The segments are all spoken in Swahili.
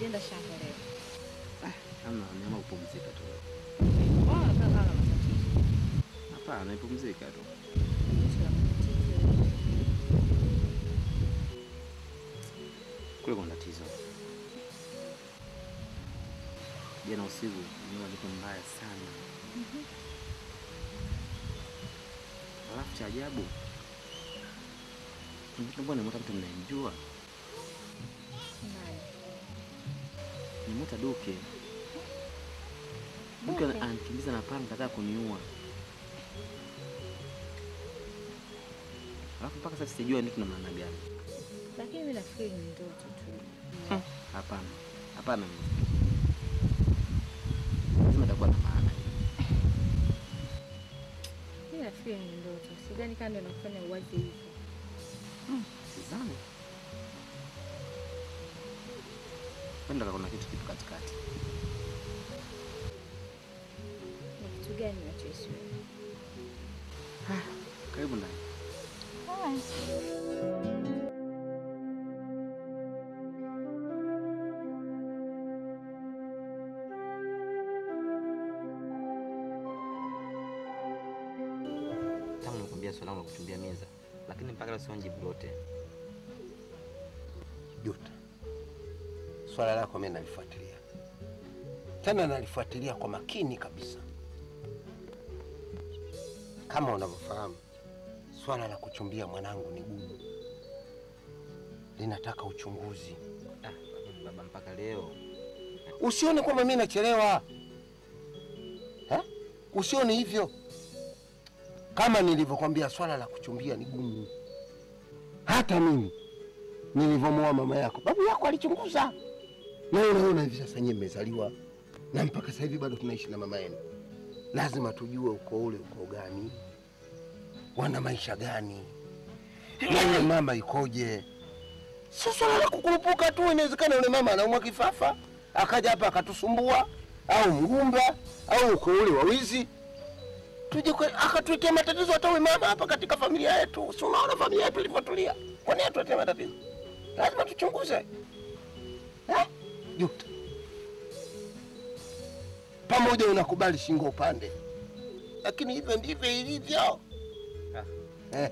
Ujaenda shamba leo. Hamna, niama kupumzika tu. Mbona unakaa kama na matatizo? Hapana, nipumzika tu. Eti una matatizo. Kule kuna tatizo. Jana usiku nimeona kitu mbaya sana. Alafu cha ajabu, mbona nimeota mtu mnayemjua? Naye. Nimeota Duke. Duke ana- ananikimbiza na panga kataka kuniua. Alafu mpaka sasa sijua niko na maana gani. Lakini mimi nafikiri ni ndoto tu. Hapana, hapana, lazima itakuwa na maana. Mimi nafikiri ni ndoto. Sidhani kama ndio nakufanya uwaze hivyo. Sidhani. Kwenda kuna kitu kitu katikati. Ni kitu gani unachohisi wewe? Karibu ndani. Tangu nikwambia swala langu la kuchumbia meza, lakini mpaka leo sioni jibu lote. Juta, swala lako mimi nalifuatilia tena, nalifuatilia kwa makini kabisa. Kama unavyofahamu, swala la kuchumbia mwanangu ni gumu, linataka uchunguzi. Ah, lakini baba, mpaka leo Usione kwamba mimi nachelewa eh? Usione hivyo. Kama nilivyokwambia, swala la kuchumbia ni gumu. Hata mimi nilivyomwoa mama yako, babu yako alichunguza, na unaona hivi sasa nyie mmezaliwa na mpaka sasa hivi bado tunaishi na mama yenu. Lazima tujue uko ule uko gani, wana maisha gani, na yule mama ikoje. Sio swala la kukurupuka tu. Inawezekana yule mama anaumwa kifafa akaja hapa akatusumbua, au mgumba au uko ule wa wizi, tuje kwe- akatuletea matatizo hata huyu mama hapa katika familia yetu. Si unaona familia yetu ilivyotulia? Kwa nini atuletee matatizo? Lazima tuchunguze eh? Juta, pamoja unakubali shingo upande, lakini hivyo ndivyo ilivyo. haya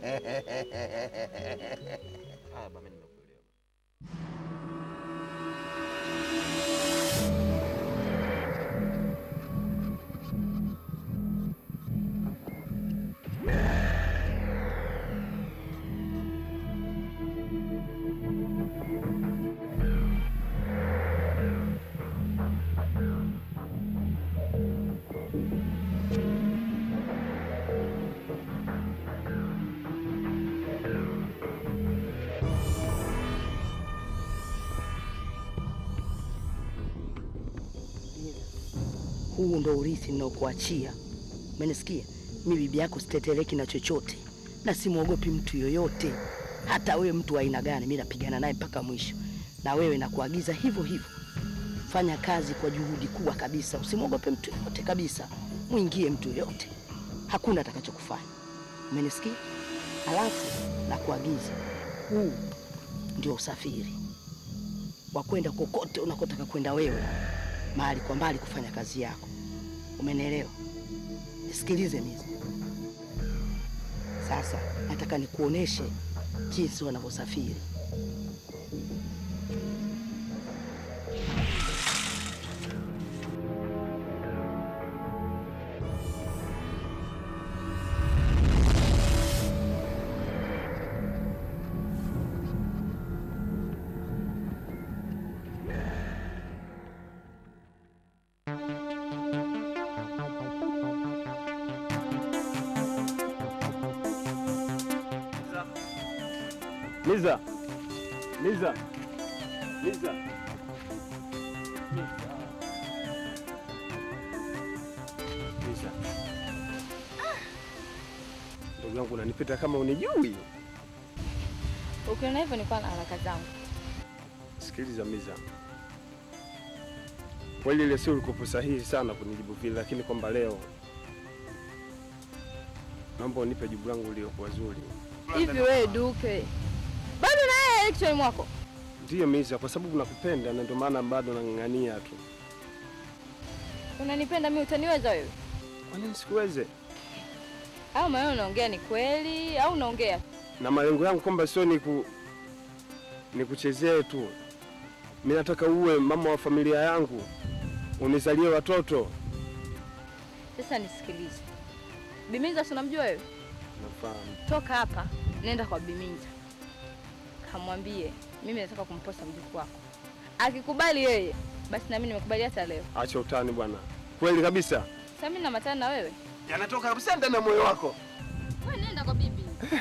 baba, mimi nimekuelewa. Huu ndo urithi ninaokuachia. Umenisikia? Mi bibi yako sitetereki na chochote, na simwogopi mtu yoyote, hata wewe mtu wa aina gani, mi napigana naye mpaka mwisho. Na wewe nakuagiza hivyo hivyo, fanya kazi kwa juhudi kubwa kabisa, usimwogope mtu yoyote kabisa, mwingie mtu yoyote, hakuna atakachokufanya. Umenisikia? Alafu nakuagiza, huu ndio usafiri wa kwenda kokote unakotaka kwenda wewe mahali kwa mbali kufanya kazi yako. Umenielewa? Nisikilize Mizi. Sasa nataka nikuoneshe jinsi wanavyosafiri. Liza. Liza. Liza. Liza. Ndugu yangu unanipita kama unijui. Ukiona hivyo nilikuwa na haraka zangu. Sikiliza Miza, kweli ile sio ulikopo sahihi sana kunijibu vile, lakini kwamba leo naomba unipe jibu langu liliokuwa zuri. Hivi wewe Duke, bado na yeye kichwani mwako? Ndiyo Miza, kwa sababu nakupenda na ndio maana bado nang'ang'ania tu. Unanipenda mimi, utaniweza wewe? Kwa nini sikuweze? Au maneno unaongea ni kweli au unaongea? Na malengo yangu kwamba sio ni ku nikuchezee tu. Mimi nataka uwe mama wa familia yangu, unizalie watoto. Sasa nisikilize. Biminza, si unamjua wewe? Nafahamu. Toka hapa, nenda kwa Biminza, kamwambie mimi nataka kumposa mjukuu wako. Akikubali yeye, basi na mimi nimekubali hata leo. Acha utani bwana, kweli kabisa. Sasa mimi namatana na wewe. Yanatoka kabisa ndani ya moyo wako. Wewe nenda kwa bibi.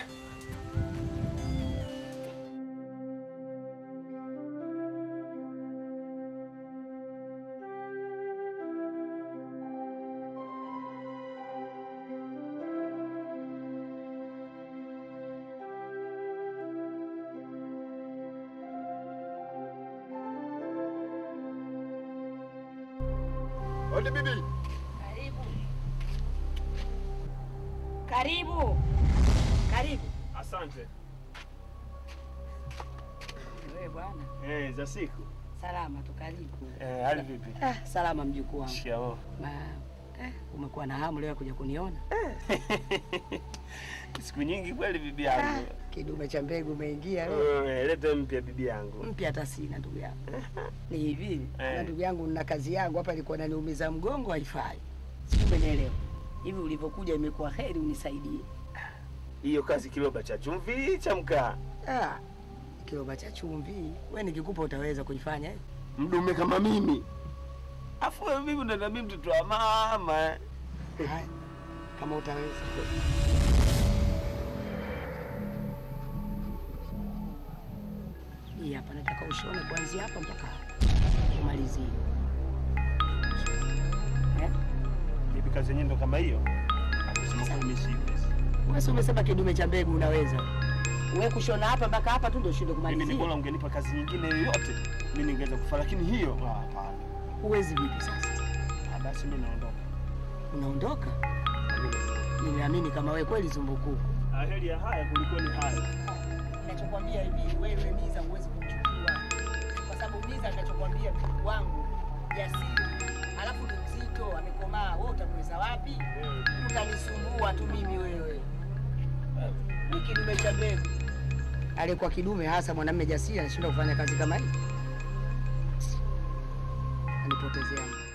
Odi bibi. Karibu. Karibu. Karibu. Asante. Wewe bwana. Eh, za siku. Salama tu karibu. Eh, hali vipi? Ah, salama mjukuu wangu. Shikamoo. Ma, eh, umekuwa na hamu leo ya kuja kuniona? Siku nyingi kweli bibi Ah, yangu. kidume cha mbegu umeingia leo. Eh, leta mpya bibi yangu. Mpya hata sina ndugu yangu. Ni hivi, Eh. na ndugu yangu na kazi yangu hapa ilikuwa naniumiza mgongo haifai. Sijui umenielewa. Hivi ulivyokuja imekuwa heri unisaidie. Hiyo kazi kiloba cha chumvi cha mkaa. Ah, kiroba cha chumvi. Wewe nikikupa utaweza kuifanya eh? Mdume kama mimi. Afu wewe mimi ndo na mimi mtoto wa mama. Haya. Kama utaweza. Hii hapa nataka ushone kuanzia hapa mpaka umalizie. Eh? Bibi kazi yenyewe ndo kama hiyo. Kusema kwa mimi siwezi. Wewe si umesema kidume cha mbegu unaweza. Wewe kushona hapa mpaka hapa tu ndio ushinde Mimi ni kumalizia. bora ungenipa kazi nyingine yoyote. Mimi ningeweza kufa lakini hiyo ah, hapana. Huwezi vipi sasa? Ah, basi mimi naondoka. Unaondoka? Nimeamini kama wewe kweli zumbukuku. Ah, heri ya haya kuliko ni haya. Ninachokwambia hivi, wewe Miza huwezi kumchukua, kwa sababu Miza ninachokwambia mjukuu wangu jasiri, alafu ni mzito, amekomaa. Wewe utamweza wapi? Utanisumbua tu mimi wewe. Ni kidume cha mbegu. Alikuwa kidume hasa mwanamume jasiri anashindwa kufanya kazi kama hii. Anipotezea muda.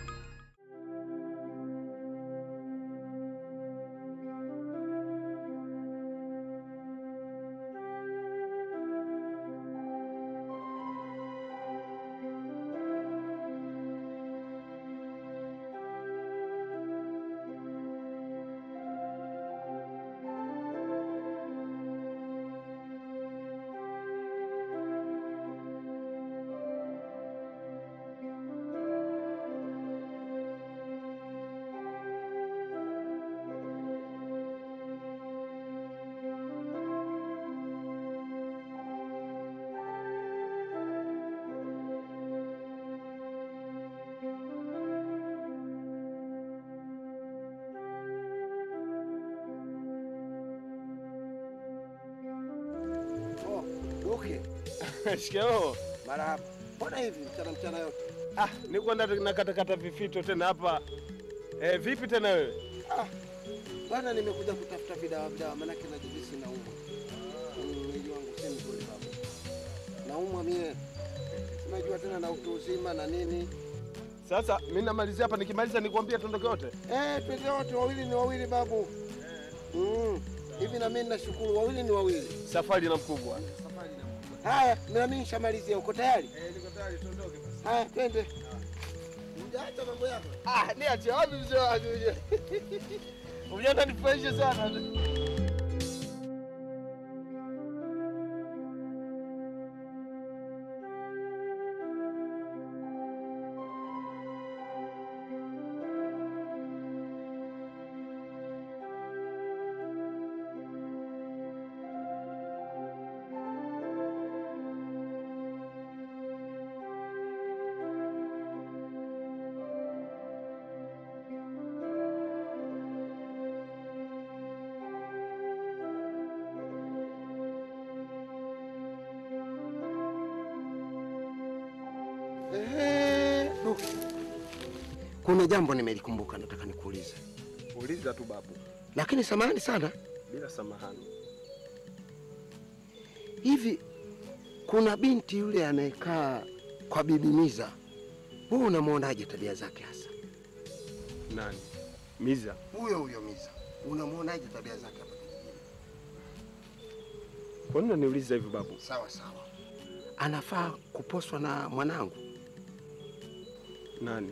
Oh, Duke. Shikamoo. Marahaba. Mbona hivi mchana mchana yote? Ah, niko na nakatakata vifito tena hapa. Eh, vipi tena wewe? Ah. Bwana nimekuja kutafuta vidawa vidawa manake najihisi naumwa. Mm, Mwili wangu si mzuri baba. Naumwa mie. Unajua tena na utu uzima na nini. Sasa mimi namalizia hapa nikimaliza nikwambie tuondoke wote. Eh, twende wote wawili ni wawili babu. Mm. Hivi na mimi nashukuru wawili ni wawili. Safari na mkubwa. Haya, na mimi nishamalizia. Uko tayari? Eh, niko tayari tuondoke basi. Haya, twende. Hujaacha mambo yako. Ah, niache wapi mzee wangu? Unajua nifurahishe sana. Ehe, du. Kuna jambo nimelikumbuka, nataka nikuulize, Uliza tu babu, lakini samahani sana. bila samahani. Hivi kuna binti yule anayekaa kwa Bibi Miza, wewe unamwonaje tabia zake hasa? Nani? Miza? Huyo huyo Miza, unamwonaje tabia zake hapa kijijini? Kwa nini unaniuliza hivyo babu? Sawa sawa, anafaa kuposwa na mwanangu Nani?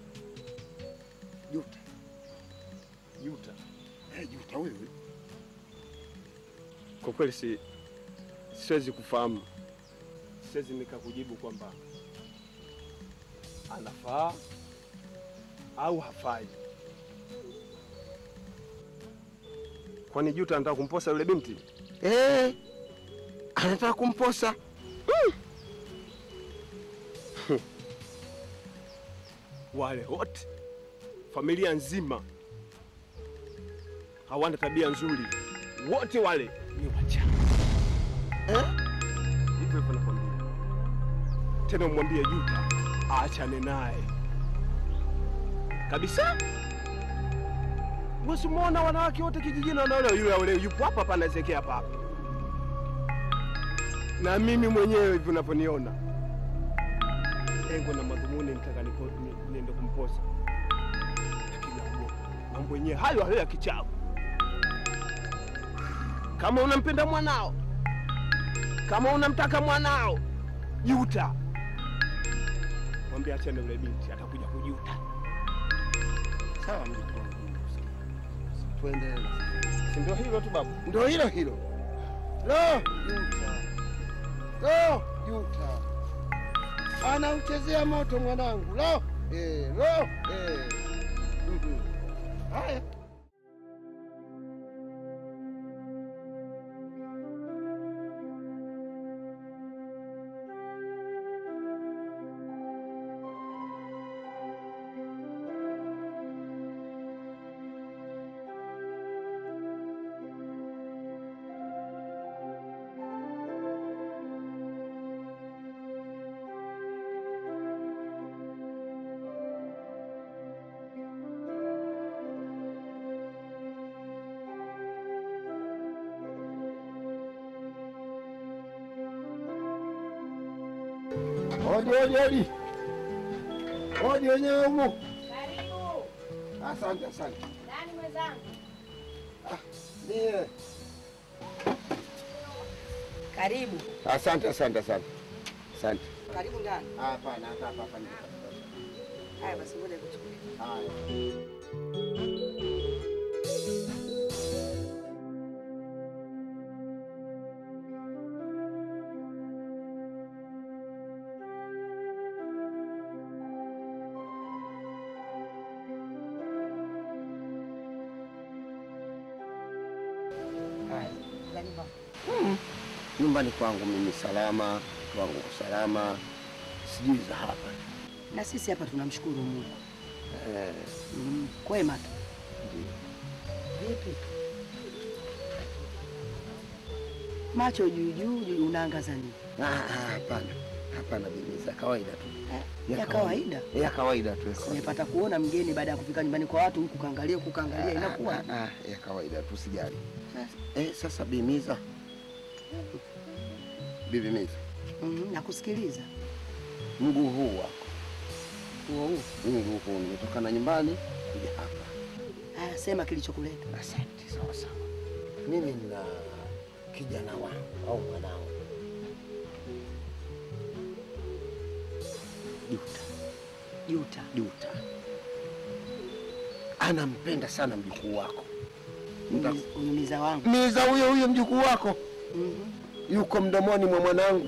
Juta. Yuta. Eh, Juta huyo huyo. Kwa kweli si siwezi kufahamu, siwezi nikakujibu kwamba anafaa au hafai. Kwani Juta anataka kumposa yule binti? Eh, anataka kumposa. Wale wote familia nzima hawana tabia nzuri, wote wale ni wachawi. Eh? Hivyo hivyo nakwambia. Tena umwambie Juta aachane naye kabisa. Usimwona wanawake wote kijijini wanaolewa, yule yule yupo hapa hapa anazekea hapa hapa, na mimi mwenyewe hivi unavyoniona, lengo na madhumuni nitaka niko- ni- niende kumposa, lakini naogopa mambo yenyewe hayo hayo ya kichawi. Kama unampenda mwanao kama unamtaka mwanao juta, mwambie achane yule binti, atakuja kujuta. Sawa mjukuu wangu. Tuendelee. Si ndio hilo tu babu? Ndio hilo hilo. Lo, Juta. Lo, Juta. Anauchezea moto mwanangu. Lo, eh, lo, eh. Mhm. Haya. Odi, odi, odi. Odi wenyewe humu. Karibu. Asante, asante. Nani mwenzangu? Ndiye. Karibu, Asante, asante, asante. Asante. karibu ndani. Hapana, hapa hapa hapa. ndio. Haya basi, ngoja nikuchukulie. Haya. Haya, za nyumba. Nyumbani kwangu mimi salama, kwangu salama, sijui za hapa. Na sisi hapa tunamshukuru Mungu. Eh, Mm, kwema tu. Vipi? Macho juu juu, juu unaangaza nini? ah, ah, hapana, hapana, bibi, za kawaida tu, Eh, ya kawaida. ya kawaida tu. ya kawaida. Nimepata kuona mgeni baada ya kufika nyumbani kwa watu huku kaangalia huku kaangalia inakuwa. Ah, ah, ah, ya kawaida tu, sijali. Eh, sasa bimiza, bibi Miza, Mhm, nakusikiliza. mguu huu wako, Huo huo. mguu huu nimetoka na nyumbani kuja hapa. Haya, sema kilichokuleta. Asante, sawa sawa. Mimi nina kijana wangu au mwanangu Juta, Juta. Juta anampenda sana mjukuu wako Unyumiza- Unyumiza wangu. Miza, huyo huyo mjukuu wako Mhm. yuko mdomoni mwa mwanangu,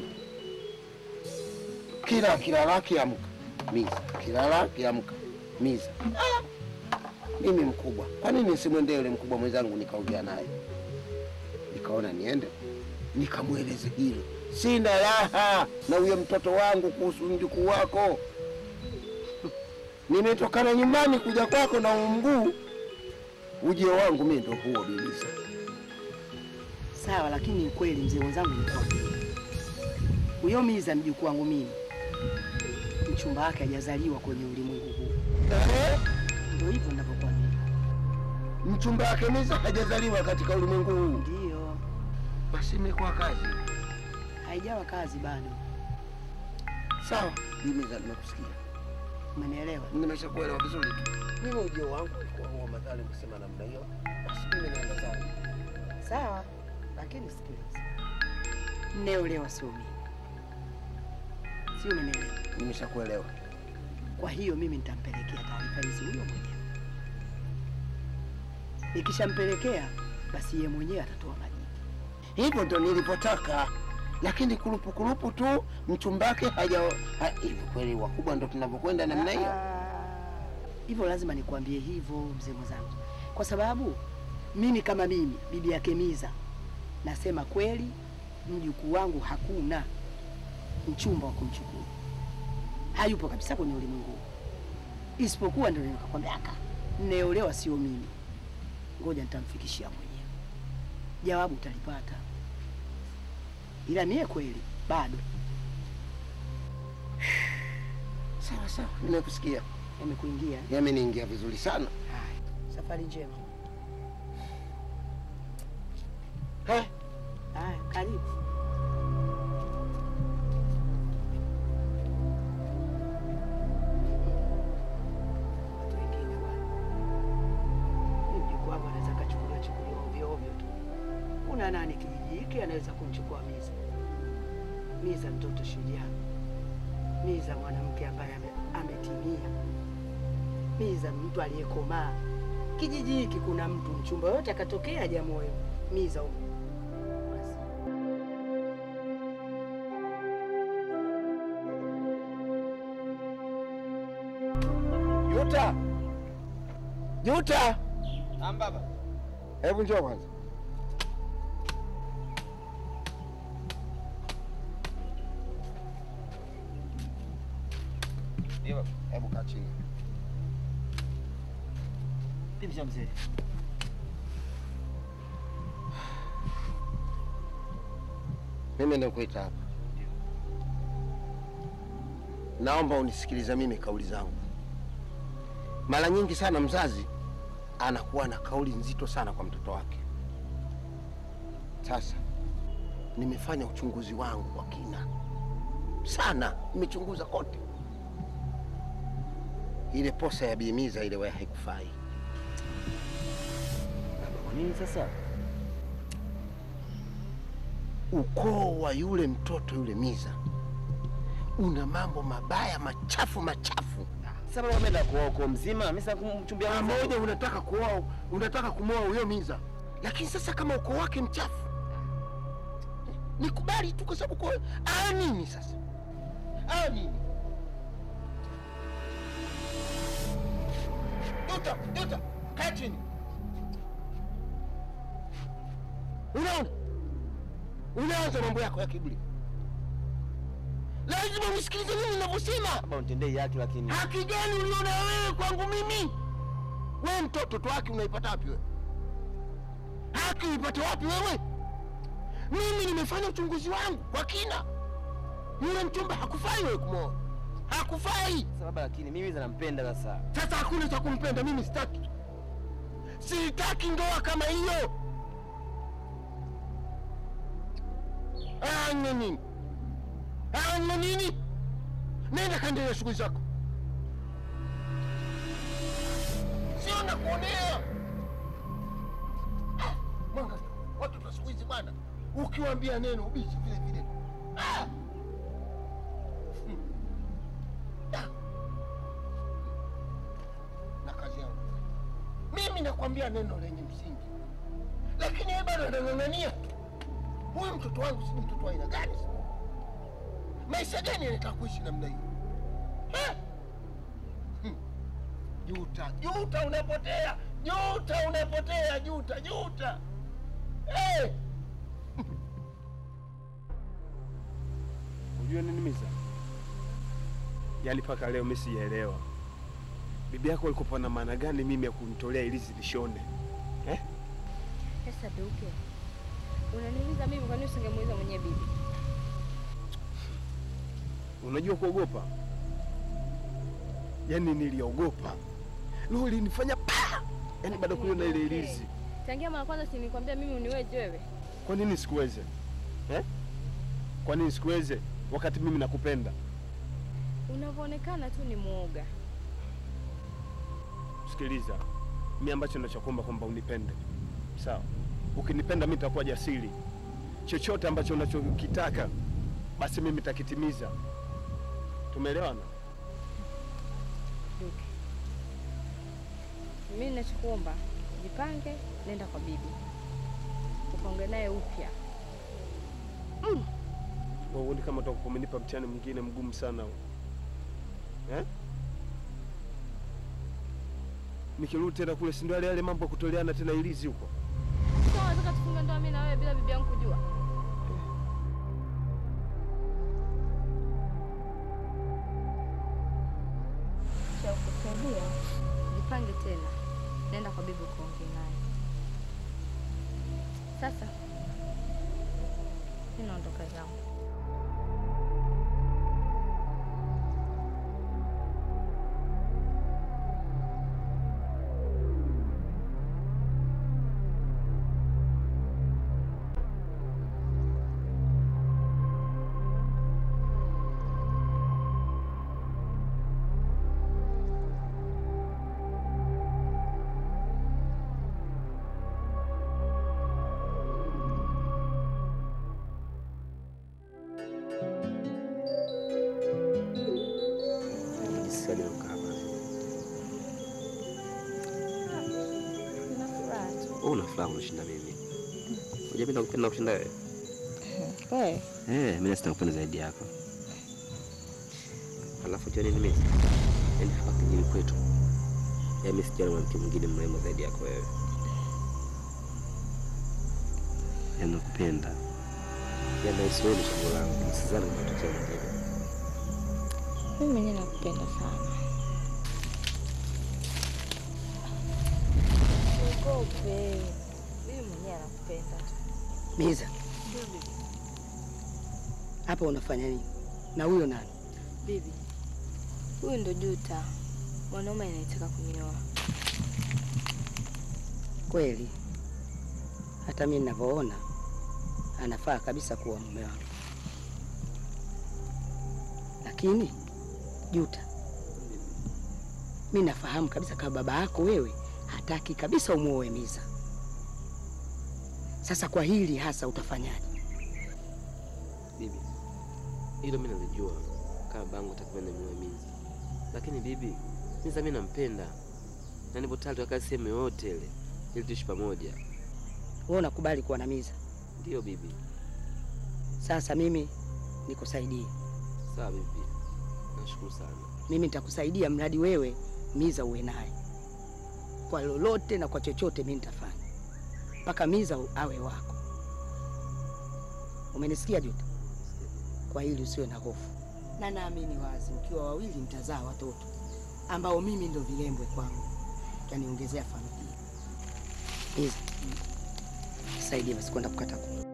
kila kilala kiamka Miza, kilala kiamka Miza. Ah! Mimi mkubwa, kwa nini nisimwendee yule mkubwa mwenzangu nikaongea naye, nikaona niende nikamweleze hilo. Sina raha na huyo mtoto wangu kuhusu mjukuu wako. Nimetokana nyumbani kuja kwako na huu mguu, ujio wangu mimi ndo huo Biliza. Sawa, lakini ukweli mzee wenzangu ni kwamba huyo Miza mjukuu wangu mimi mchumba wake hajazaliwa kwenye ulimwengu huu. Ehe, Ndio hivyo ninavyokuambia. mchumba wake Miza hajazaliwa katika ulimwengu huu. Ndio, Basi imekuwa kazi. haijawa kazi bado. Sawa, Miza, nimekusikia, Umenielewa? nimeshakuelewa vizuri tu. Mimi ujio wangu ulikuwa huo madhali kusema namna hiyo, basi mimi naenda zangu. Sawa, lakini sikiliza, mneolewa sio mimi, sio? Umenielewa? Nimeshakuelewa. Kwa hiyo mimi nitampelekea taarifa hizi huyo mwenyewe. Nikishampelekea basi yeye mwenyewe atatoa majibu. Hivyo ndo nilipotaka, lakini kurupu kurupu tu mchumbake haja ha, hivyo kweli wakubwa ndo tunavyokwenda namna hiyo. Hivyo lazima nikuambie hivyo mzee mwenzangu, kwa sababu mimi kama mimi bibi yake Miza nasema kweli, mjukuu wangu hakuna mchumba wa kumchukua, hayupo kabisa kwenye ulimwengu huu. isipokuwa ndio nikakwambia aka nneolewa sio mimi. Ngoja nitamfikishia mwenyewe, jawabu utalipata, ila mie kweli bado Sawa sawa, nimekusikia. yamekuingia. Yameniingia vizuri sana. Haya, safari njema. Eh, Haya, karibu. Watu wengine bwana, Mimi mjukuu wangu anaweza kachukuliwa chukuliwa ovyo ovyo tu. Kuna nani kijiji hiki anaweza kumchukua Miza? Miza mtoto shujaa, Miza mwanamke ambaye ame- ametimia, Miza mtu aliyekomaa. Kijiji hiki kuna mtu mchumba yote akatokea hajamoyo Miza huyo. Basi. Juta, Juta, Naam baba. hebu njoo kwanza. Ndio baba. Hebu kaa chini. Vipi cha mzee? Mimi nakuita hapa, naomba unisikilize mimi kauli zangu. Mara nyingi sana mzazi anakuwa na kauli nzito sana kwa mtoto wake. Sasa nimefanya uchunguzi wangu wa kina sana, nimechunguza kote. Ile posa ya Bimiza ile wewe haikufai. Baba, kwa nini sasa? ukoo wa yule mtoto yule Miza una mambo mabaya machafu machafu. Sasa baba ameenda kuoa ukoo mzima, mimi sasa kumchumbia Pamoja unataka kuoa, unataka kumwoa huyo Miza, lakini sasa kama ukoo wake mchafu, nikubali tu, kwa sababu kwa aa nini sasa, aa nini? Juta, Juta, kaa chini. Unaona, unaanza mambo yako ya kiburi. Lazima unisikilize mimi ninavyosema. Baba unitendee haki lakini. Haki gani uliona wewe kwangu mimi? Wewe mtoto tu haki unaipata wapi wewe? Haki uipate wapi wewe? Mimi nimefanya uchunguzi wangu kwa kina. Yule mchumba hakufai wewe kumwoa, hakufai. Sasa baba lakini mimi za nampenda sasa. Sasa hakuna cha kumpenda, mimi sitaki, sitaki ndoa kama hiyo. Anya nini? Anya nini? Nenda kaendelea shughuli zako, sio nakuonea. Ah, Mwanga, watoto wa siku hizi bwana, ukiwaambia neno ubishi vile vile. Ah! Hmm. Ah! na kazi yangu. Mimi nakwambia neno lenye msingi, lakini yeye bado anang'ang'ania tu. Huyu mtoto wangu si mtoto wa aina gani? sasa? Maisha gani anataka kuishi namna hiyo? Eh? Hmm. Juta, juta, unapotea, juta, unapotea, juta, juta. Eh! Unajua nini Miza? Yaani mpaka leo mimi sijaelewa bibi yako alikuwa na maana gani mimi ya kunitolea ilizi lishone eh? Sasa Duke, unaniuliza mimi, kwa nini usingemuuliza mwenyewe bibi? Unajua kuogopa yaani niliogopa, roho ilinifanya pa, yaani baada ya kuiona ile ilizi. Tangia mara kwanza si nilikwambia mimi uniweje wewe? Kwa nini sikuweze eh? Kwa nini sikuweze wakati mimi nakupenda? Unavyoonekana tu ni mwoga. Sikiliza, mi ambacho nachokuomba kwamba unipende, sawa? Ukinipenda mi nitakuwa jasiri, chochote ambacho unachokitaka basi mimi nitakitimiza. Tumeelewana? Duke. Mimi ninachokuomba jipange, nenda kwa bibi ukaongea naye upya. Huoni kama utakuwa umenipa mtihani mwingine mgumu sana huu eh? Nikirudi tena kule, si ndio yale yale mambo ya kutoleana tena ilizi huko? Sasa unataka tufunge ndoa mimi na wewe bila bibi yangu kujua? Cha kusaidia, jipange tena, nenda kwa bibi ukaongee naye. Sasa mimi naondoka zangu. Sasa ukaa hapa. Nina furaha tu. Wewe una furaha unishinda mimi. Unajua mimi nakupenda kushinda wewe. Wewe Eh, mimi sita kupenda zaidi yako. Alafu jua nini mimi? Yaani hapa kijini kwetu. Yaani mimi sijaona mwanamke mwingine mrembo zaidi yako wewe. Yaani nakupenda. Yaani nahisi wewe ni chaguo langu. Sidhani kama tutokea mwingine. mimi mwenyewe nakupenda sana. Usiogope, mimi mwenyewe nakupenda tu. Miza, hapa unafanya nini? Na huyo nani? Bibi, huyu ndo Juta, mwanaume anayetaka kunioa. Kweli hata mimi ninavyoona anafaa kabisa kuwa mume wangu, lakini Juta, mi nafahamu kabisa kama baba yako wewe hataki kabisa umuoe Miza. Sasa kwa hili hasa utafanyaje? Bibi, hilo mimi nalijua kama bangu takwenda muaminizi, lakini bibi, Miza mimi nampenda na nipo tayari tukakaa sehemu yoyote ile ili tuishi pamoja. Wewe unakubali kuwa na Miza? Ndio bibi. Sasa mimi nikusaidie, Sawa bibi, nashukuru sana. mimi nitakusaidia mradi wewe Miza uwe naye kwa lolote na kwa chochote, mimi nitafanya mpaka Miza awe wako. Umenisikia Juta? Kwa hili usiwe na hofu, na naamini wazi mkiwa wawili mtazaa watoto ambao mimi ndo vilembwe kwangu, taniongezea familia. Miza, saidie basi kwenda kukata kuni.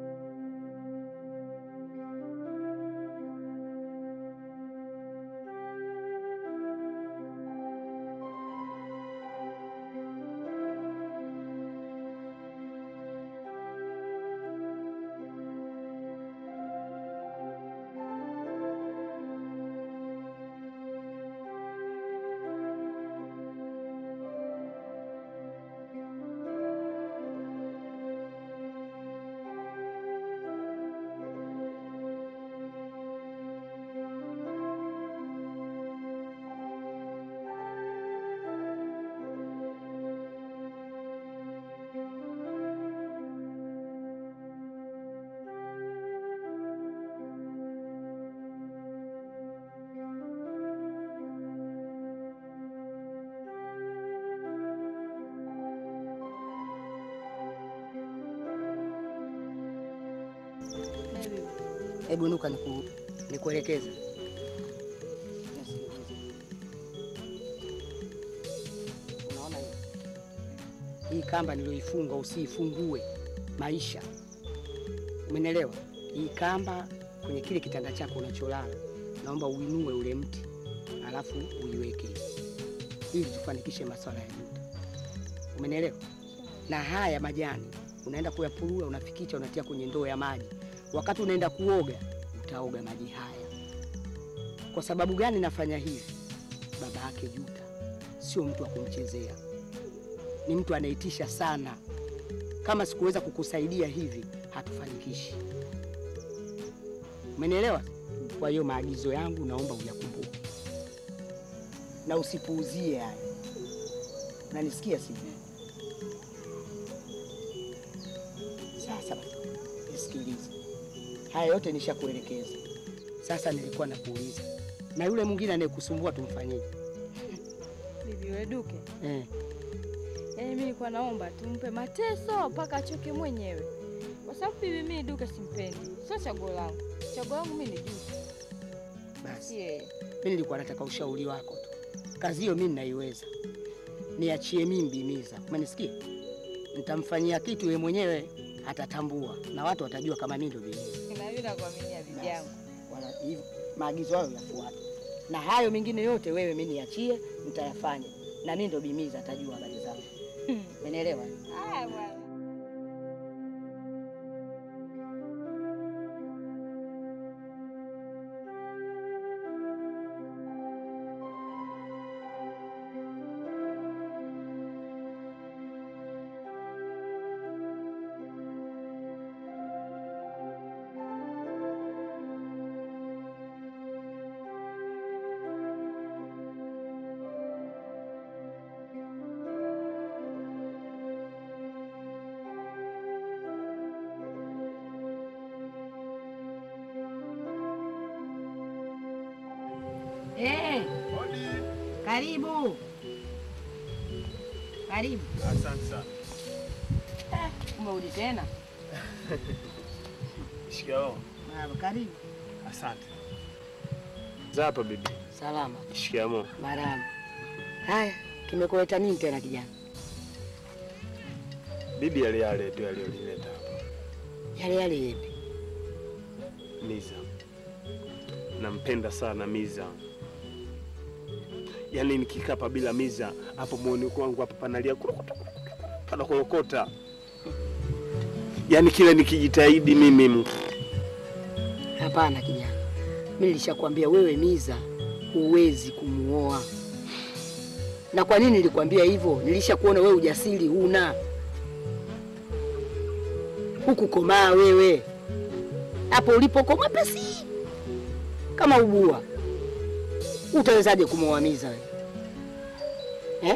Hebu inuka niku, nikuelekeze. Unaona hii? Hii kamba niliyoifunga usiifungue maisha, umenielewa? Hii kamba kwenye kile kitanda chako unacholala, naomba uinue ule mti alafu uiweke ili tufanikishe masuala ya Juta. Umenielewa? Na haya majani unaenda kuyapurua, unafikicha, unatia kwenye ndoo ya maji. Wakati unaenda kuoga, utaoga maji haya. Kwa sababu gani nafanya hivi? Baba yake Juta sio mtu wa kumchezea, ni mtu anaitisha sana. Kama sikuweza kukusaidia hivi, hatufanikishi. Umenielewa? Kwa hiyo maagizo yangu naomba uyakumbuke na usipuuzie haya. Unanisikia sivyo? Sasa basi, nisikilize. Haya yote nishakuelekeza. Sasa nilikuwa nakuuliza, na yule mwingine anayekusumbua tumfanyeje? Bibi Weduke, Eh, yaani mimi nilikuwa naomba tumpe mateso mpaka achoke mwenyewe, kwa sababu bibi mimi Duke simpendi, sio chaguo langu. Chaguo langu mimi ni Duke, basi si yeye. mimi nilikuwa nataka ushauri wako tu. Kazi hiyo mimi ninaiweza, niachie mimi Bimiza. Umenisikia? Nitamfanyia kitu yeye mwenyewe atatambua, na watu watajua kama mimi ndio Bimiza. Na mimi nakuaminia bibi yangu. Wala hivyo maagizo hayo yafuate, na hayo mengine yote wewe mimi niachie, nitayafanya na mimi ndo Bimiza atajua habari zangu. Umenielewa? Haya bwana. Eh, karibu karibu. Asante sana. Umerudi tena? Shikamoo. Marahaba, karibu. Asante. Zapa bibi. Salama. Shikamoo. Marahaba. Haya, kimekuleta nini tena kijana? Bibi yale yale ndio aliyolileta hapa. Yale yale yepi? Miza. Nampenda sana Miza. Yaani nikikaa hapa bila Miza, hapo moyoni kwangu hapa panalia kurokota, panakorokota. Yaani kile nikijitahidi mimi Hapana kijana, mimi nilishakwambia wewe Miza huwezi kumuoa. Na kwa nini nilikwambia hivyo? Nilishakuona wewe ujasiri huna, hukukomaa wewe hapo ulipokomaa pesi kama ubua. Utawezaje kumuoa Miza wewe eh?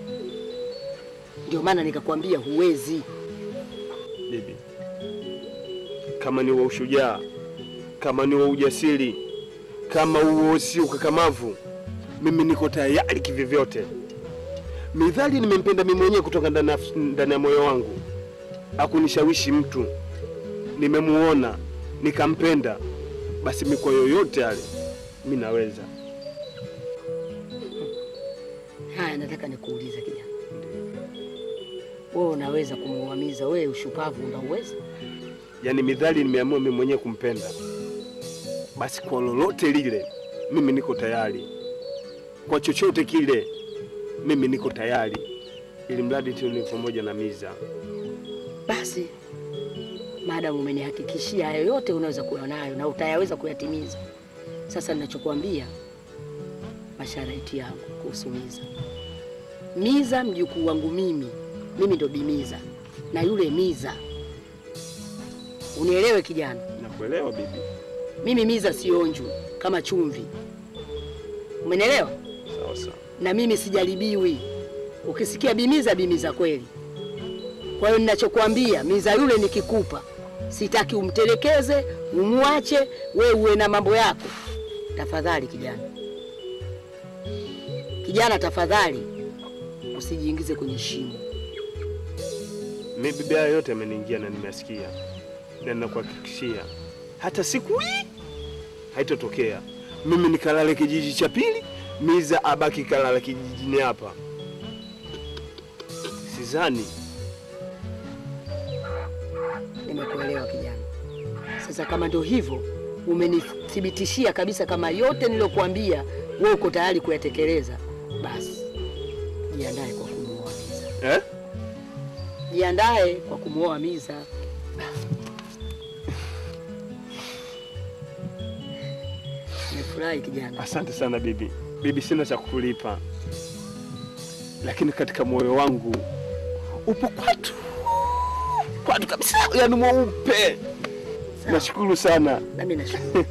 Ndio maana nikakwambia huwezi. bibi, kama ni wa ushujaa, kama ni wa ujasiri, kama huo si ukakamavu, mimi niko tayari kivyovyote. Midhali nimempenda mimi mwenyewe kutoka ndani ya nafsi- ndani ya moyo wangu, akunishawishi mtu, nimemuona nikampenda, basi miko yoyote yale mi naweza. Haya, nataka nikuulize kijana, wewe unaweza kumuoa Miza? Wewe ushupavu unauweza? Yaani midhali nimeamua mimi mwenyewe kumpenda, basi kwa lolote lile mimi niko tayari, kwa chochote kile mimi niko tayari, ili mradi tu ni pamoja na Miza. Basi maadamu umenihakikishia hayo yote unaweza kuwa nayo na utayaweza kuyatimiza, sasa ninachokuambia masharti yangu kuhusu Miza. Miza mjukuu wangu mimi, mimi ndo Bimiza na yule Miza, unielewe kijana, Nakuelewa bibi. mimi Miza sionju kama chumvi, umenielewa? Sawa sawa. na mimi sijaribiwi. Ukisikia bimiza, bimiza kweli. Kwa hiyo ninachokuambia, miza yule nikikupa, sitaki umtelekeze, umwache, we uwe na mambo yako. Tafadhali kijana, kijana, tafadhali usijiingize kwenye shimo. Mimi bibi, haya yote ameniingia na nimesikia, na ninakuhakikishia hata siku hii haitotokea mimi nikalale kijiji cha pili, Miza abaki kalala kijijini hapa. Sidhani. Nimekuelewa kijana. Sasa kama ndio hivyo, umenithibitishia kabisa kama yote niliyokuambia wewe uko tayari kuyatekeleza, basi jiandae kwa kumuoa Miza. Eh? Jiandae kwa kumuoa Miza. Nimefurahi kijana. Asante sana bibi. Bibi, sina cha kukulipa, lakini katika moyo wangu upo kwatu kwatu kabisa, yani mweupe. Sawa. Nashukuru sana. Nami nashukuru.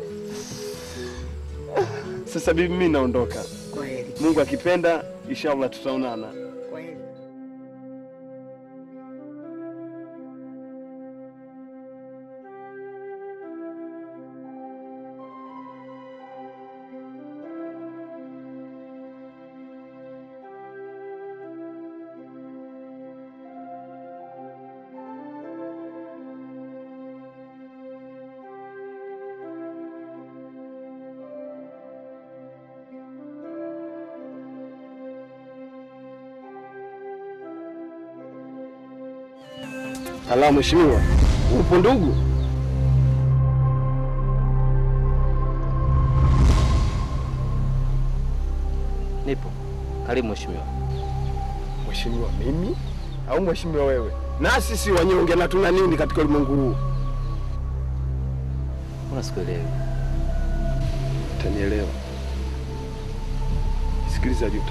Sasa bibi, mimi naondoka. Kwa heri. Mungu akipenda, inshallah tutaonana. Kwa heri. Ala, mheshimiwa, upo ndugu? Nipo. Karibu mheshimiwa. Mheshimiwa mimi au mheshimiwa wewe? Na sisi wanyonge na tuna nini katika ulimwengu huu? Mbona sikuelewi? Utanielewa. Sikiliza Juta,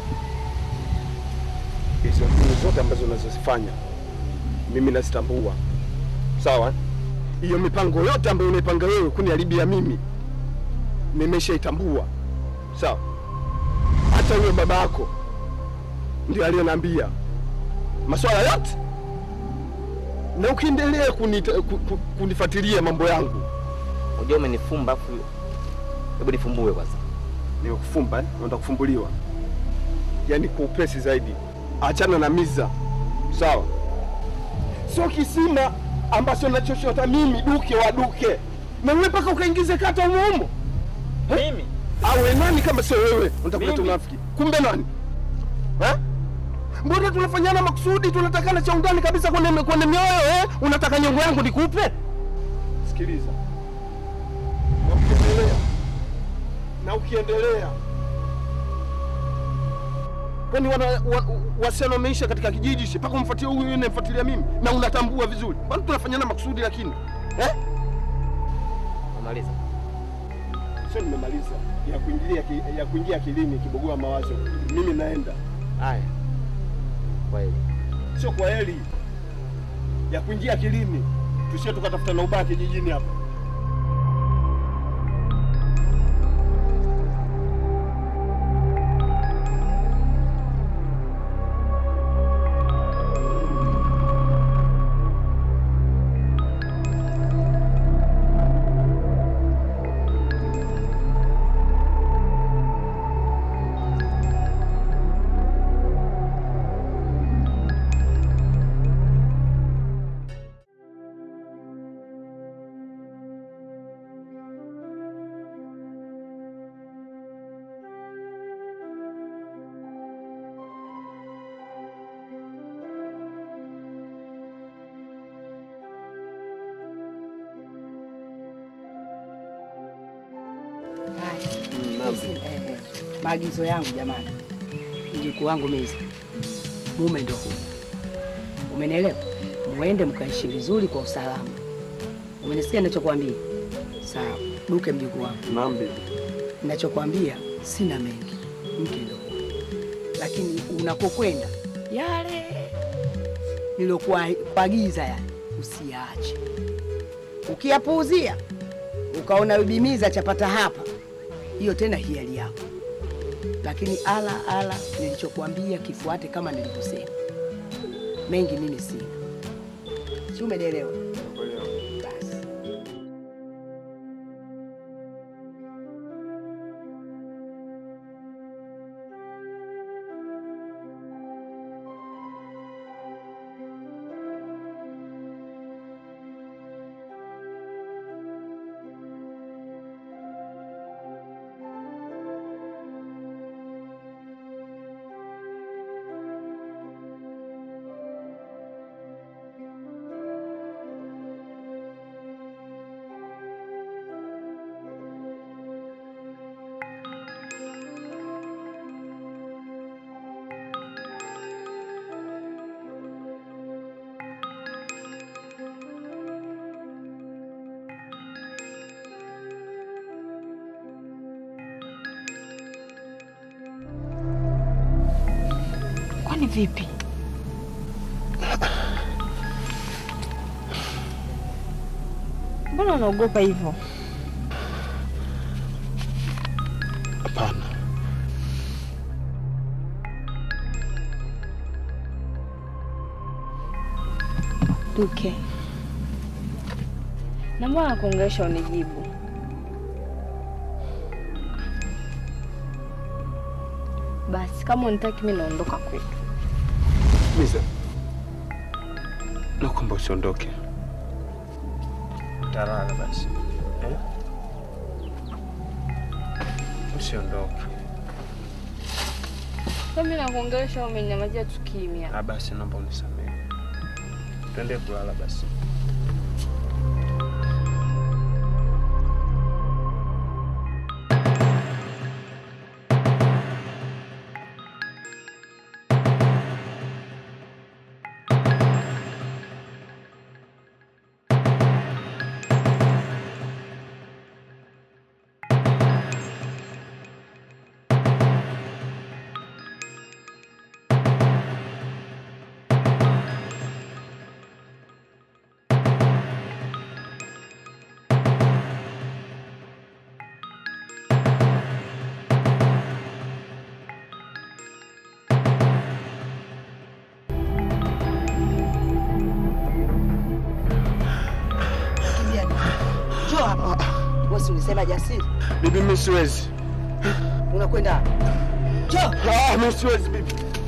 hizo mbinu zote ambazo unazozifanya mimi nazitambua, sawa? Hiyo mipango yote ambayo unaipanga wewe kuniharibia mimi nimeshaitambua, sawa? Hata huyo baba yako ndio aliyoniambia maswala yote, na ukiendelea kunita- ku- ku- kunifuatilia mambo yangu Unajua umenifumba afu hebu nifumbue kwanza. Nimekufumba eh? Unataka kufumbuliwa, yaani kwa upesi zaidi. Achana na miza, sawa? Sio kisima ambacho nachochota mimi, duke wa duke, na wewe mpaka ukaingize kata humo humo. Mimi awe nani kama sio wewe? Unataka kuleta unafiki, kumbe nani eh? Mbona tunafanyana makusudi, tunatakana cha undani kabisa kwenye kwenye mioyo eh? Unataka nyongo yangu nikupe? Sikiliza, na ukiendelea na ukiendelea kwani wana, wa, wasichana wameisha katika kijiji shi mpaka umfuatia huyu yule namfuatilia mimi na unatambua vizuri, kwani tunafanyana makusudi lakini eh? Umaliza. Sio, nimemaliza ya kuingilia ki, ya kuingia akilini kibogoa mawazo. Mimi naenda, Haya. Kwa heri. sio kwa heri ya kuingia akilini, tusie tukatafuta na ubaya kijijini hapa. Hizi, eh, eh, maagizo yangu jamani, mjukuu wangu Miza, mume ndo huyu, umenielewa? Muende mkaishi vizuri kwa usalama, umenisikia ninachokwambia? Sawa, Duke mjukuu wangu, Naam bibi. ninachokwambia sina mengi, mke ndo huyu, lakini unapokwenda yale nilokuagiza yale usiyaache, ukiyapuuzia ukaona Bibi Miza chapata hapa hiyo tena hiari yako, lakini ala ala, nilichokuambia kifuate kama nilivyosema. Mengi mimi sina, si umenielewa? Basi Kwani vipi? Mbona unaogopa hivyo? Hapana, Duke, na mbona nakuongelesha unijibu? Basi kama unitaki mimi naondoka kwetu. Miza, naomba usiondoke. Utalala basi eh? Usiondoke. Sasa mimi nakuongelesha umenyamazia tu kimya. Ah, basi naomba unisamehe. Tuende kulala basi. Njoo hapa. Wewe si ulisema jasiri? Bibi, mimi siwezi. Unakwenda? Njoo. Ah, mimi siwezi bibi.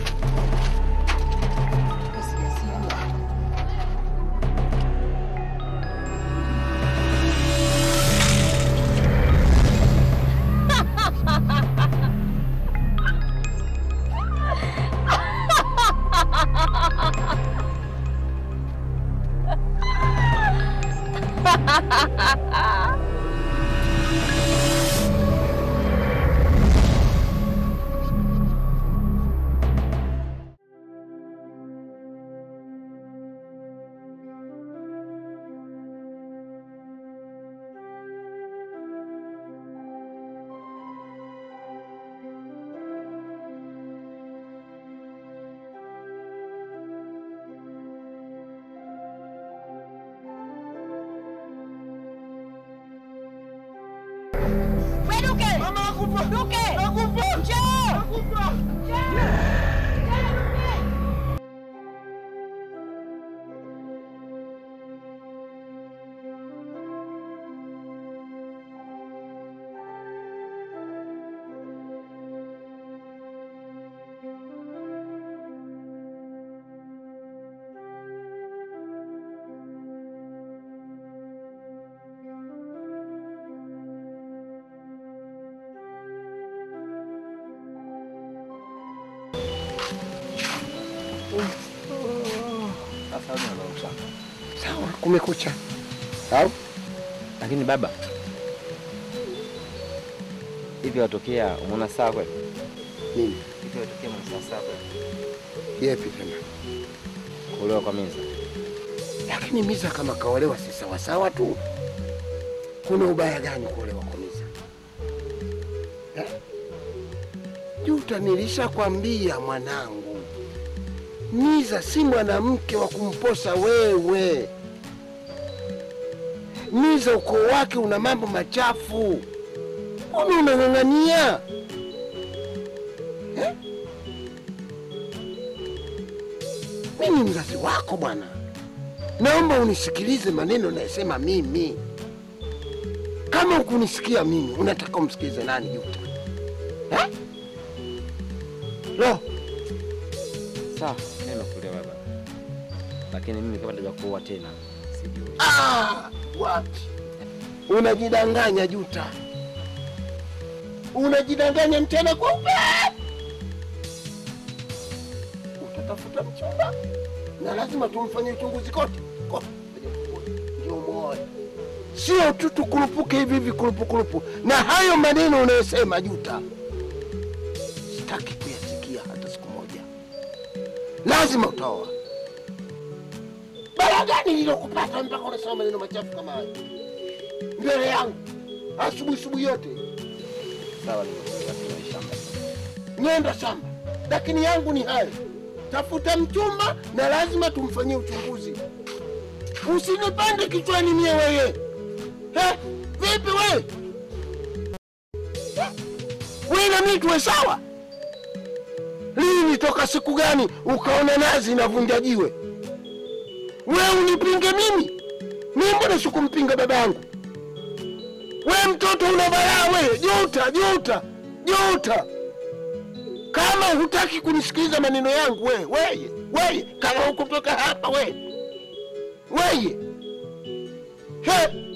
Sawa, kumekucha. Au Lakini baba, hivi watokea umeona saa kweli? nini? Hivi watokea umeona saa saa kweli? Yepi tena? Kuolewa kwa Miza. Lakini Miza kama kaolewa si sawa sawa tu. Kuna ubaya gani kuolewa kwa Miza? Eh? Juta, nilishakwambia mwanangu, Miza si mwanamke wa kumposa wewe. Miza ukoo wake una mambo machafu, mbona unang'ang'ania eh? Mimi mzazi wako bwana, naomba unisikilize maneno nayesema mimi. Kama ukunisikia mimi, unataka umsikilize nani Juta eh? Lo, Sawa, mimi nakuelewa baba. Lakini mimi kama nitaja kuoa tena sijui. Ah, wapi? Unajidanganya Juta, unajidanganya mchana kweupe. Utatafuta mchumba na lazima tumfanye uchunguzi kote kote, ndio muoe, sio tu tukurupuke hivi hivi kurupukurupu. Na hayo maneno unayosema Juta, sitaki kuyasikia hata siku moja. Lazima utaoa. Bala gani lilokupata mpaka unasema maneno machafu kama hayo mbele yangu asubuhi asubuhi yote? Sawa, nimekuelewa. Tuna shamba. Nenda shamba, lakini yangu ni hayo. tafuta mchumba na lazima tumfanyie uchunguzi. Usinipande kichwani mie weye. He, vipi we? We na mimi tuwe sawa? Lini toka siku gani ukaona nazi inavunja jiwe? We unipinge mimi? Mimi mbona sikumpinga baba yangu? We mtoto una balaa we, juta juta juta. Kama hutaki kunisikiliza maneno yangu we, weye weye, kama hukutoka hapa we, weye he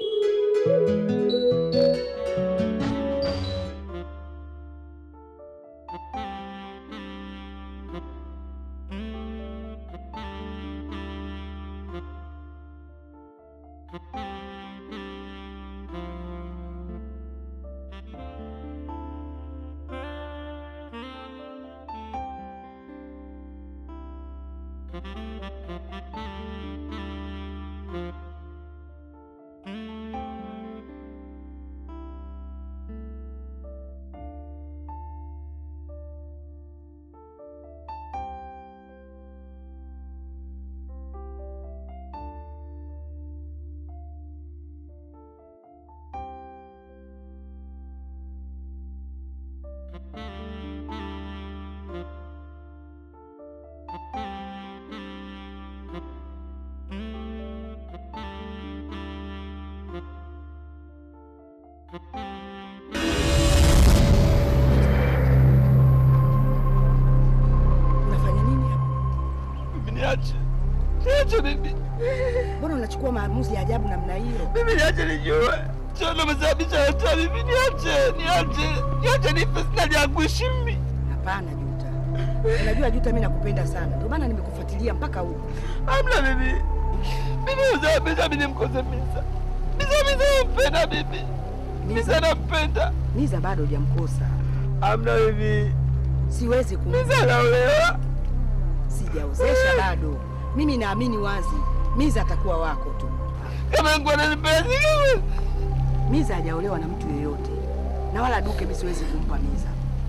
Unafanya nini hapa? Mimi niache. Niache mimi. Mbona unachukua maamuzi ya ajabu namna hiyo? Mimi niache nijue. Sio ndo umesababisha yote mimi niache. Niache. Niache nife sina ja kuishi mimi. Hapana Juta, unajua Juta, mimi nakupenda sana, ndio maana nimekufuatilia mpaka huku. Hamna mimi. Mimi usababisha mimi nimkose Misa. Misa Misa nampenda mimi. Misa nampenda. Miza bado hujamkosa, Hamna mimi. siwezi kum Misa naolewa. sijaozesha bado. Mimi naamini wazi Miza atakuwa wako tu. Kama nguo ananipenda sio. Miza hajaolewa na mtu yeyote, na wala Duke mimi siwezi kumpa Miza.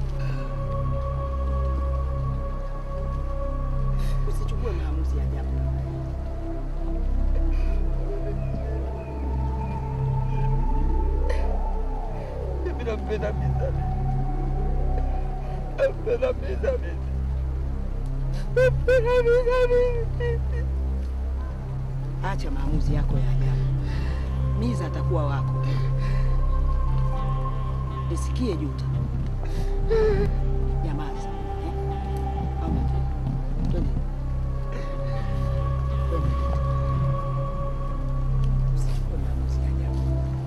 Usichukue maamuzi ya ajabu. Mimi nampenda Misa. Nampenda Misa mimi. Nampenda Misa mimi. Acha maamuzi yako ya ajabu. Miza atakuwa wako. Nisikie Juta. Nyamaza. eh? Ama twende. Twende. Usichukue maamuzi ya ajabu.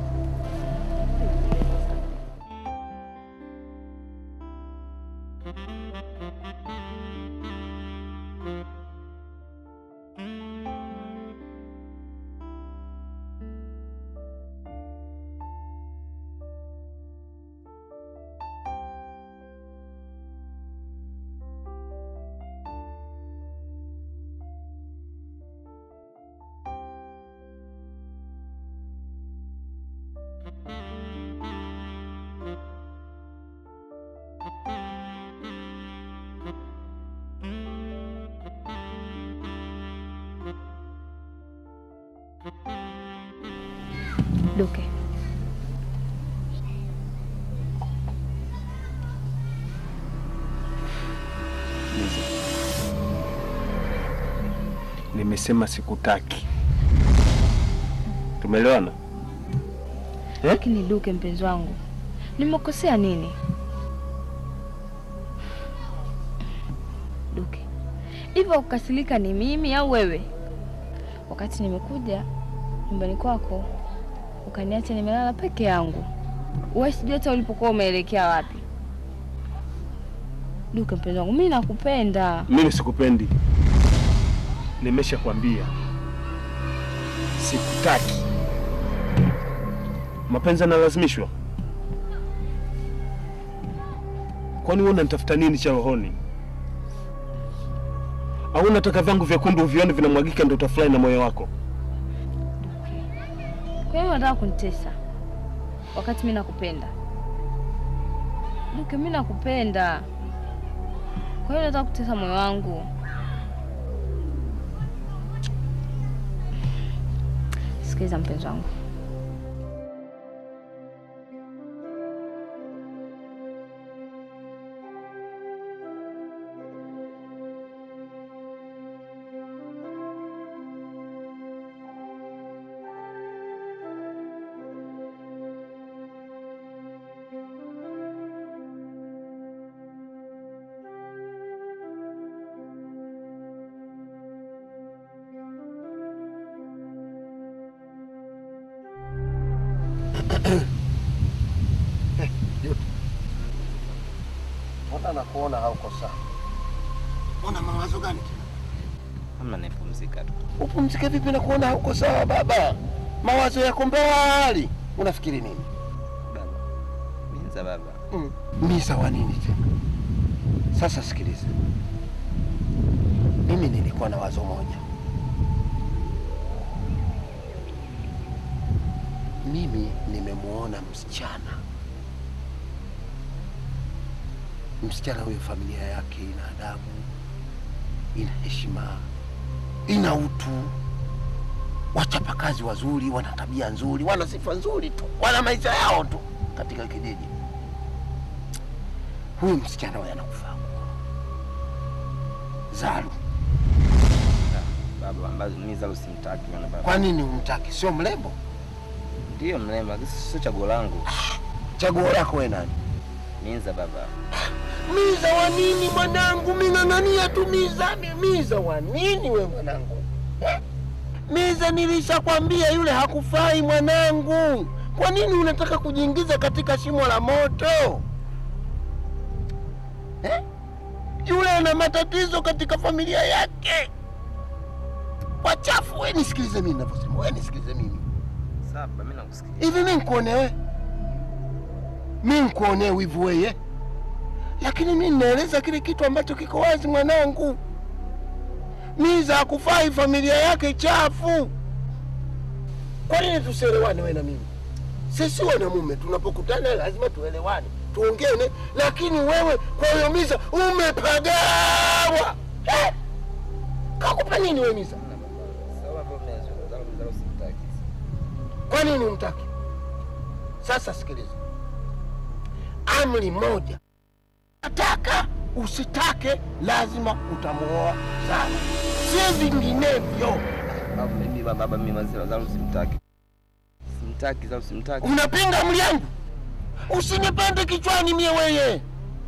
Duke, Nimesema sikutaki. Tumeelewana? lakini Duke mpenzi wangu, nimekosea nini? Duke, hivyo kukasirika ni mimi au wewe? Wakati nimekuja nyumbani kwako ukaniacha nimelala peke yangu, wewe sijui hata ulipokuwa umeelekea wapi. Duke mpenzi wangu, mimi nakupenda. Mimi sikupendi. Nimeshakwambia sikutaki. Mapenzi yanalazimishwa? Kwani wewe unanitafuta nini cha rohoni? Au unataka vyangu vyekundu uvione vinamwagika ndio utafurahi na moyo wako? Kwa hiyo unataka kunitesa wakati mimi nakupenda? Duke, mimi nakupenda. Kwa hiyo unataka kutesa moyo wangu? Sikiliza mpenzi wangu, Mbona nakuona hauko sawa? Mbona mawazo gani tena? Hamna, nipumzika tu. Upumzike vipi na kuona hauko sawa baba? Mawazo yako mbali. Unafikiri nini? Baba, Minza baba, Mm. Misa wa nini tena? Sasa sikiliza, mimi nilikuwa na wazo moja. Mimi nimemwona msichana, msichana huyo, familia yake ina adabu, ina heshima, ina utu, wachapakazi wazuri, wana tabia nzuri, wana sifa nzuri tu, wana maisha yao tu katika kijiji huyu msichana huyu anakufaa Zaru. baba ambazo mimi Zalu simtaki bwana baba. Kwa nini umtaki? Sio mrembo? Ndiyo mrembo, lakini sio chaguo langu. Chaguo lako we nani? Minza baba, Miza wa nini mwanangu? Ming'ang'ania tu miza. mi- Miza wa nini we mwanangu? Eh? Miza nilishakwambia yule hakufai mwanangu. Kwa nini unataka kujiingiza katika shimo la moto eh? Yule ana matatizo katika familia yake, wachafu. We nisikilize mimi ninavyosema, we nisikilize mimi sawa baba, mimi nakusikia. hivi mi nkuonewe mi nkuonee wivu weye lakini mi ninaeleza kile kitu ambacho kiko wazi mwanangu miza hakufai familia yake chafu kwa nini tusielewane we na mimi sisi wanamume tunapokutana lazima tuelewane tuongene lakini wewe kwa hiyo miza umepagawa eh? kakupa nini we miza Sawa baba, mimi Zalu Zalu simtaki. Kwa nini umtaki? Sasa sikiliza, amri moja, nataka usitake, lazima utamuoa sana, si vinginevyo. Baba, mimi baba, baba mimi Zalu Zalu simtaki. Simtaki Zalu simtaki. Unapinga amri yangu? Usinipande kichwani mie weye.